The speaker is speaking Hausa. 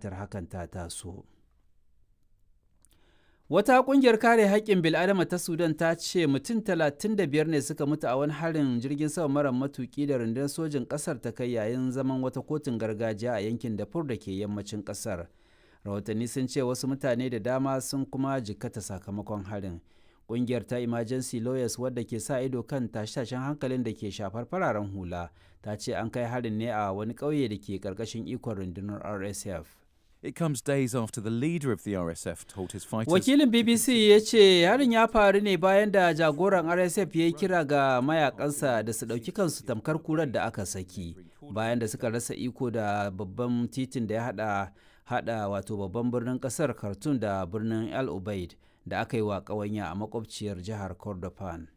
buƙatar hakan ta taso. Wata ƙungiyar kare haƙƙin bil'adama ta Sudan ta ce mutum 35 ne suka mutu a wani harin jirgin sama mara matuƙi da rundunar sojin ƙasar ta kai yayin zaman wata kotun gargajiya a yankin Darfur da ke yammacin ƙasar. Rahotanni sun ce wasu mutane da dama sun kuma jikkata sakamakon harin. Ƙungiyar ta Emergency Lawyers wadda ke sa ido kan tashe-tashen hankalin da ke shafar fararen hula ta ce an kai harin ne a wani ƙauye da ke ƙarƙashin ikon rundunar RSF. It comes days after the leader of the RSF told his fighters. Wakilin BBC ya ce harin ya faru ne bayan da jagoran RSF ya yi kira ga mayakansa da su ɗauki kansu tamkar kurar da aka saki bayan da suka rasa iko da babban titin da ya hada hada wato babban birnin kasar Khartoum da birnin El Ubaid da aka yi wa ƙawanya a makwabciyar jihar Kordofan.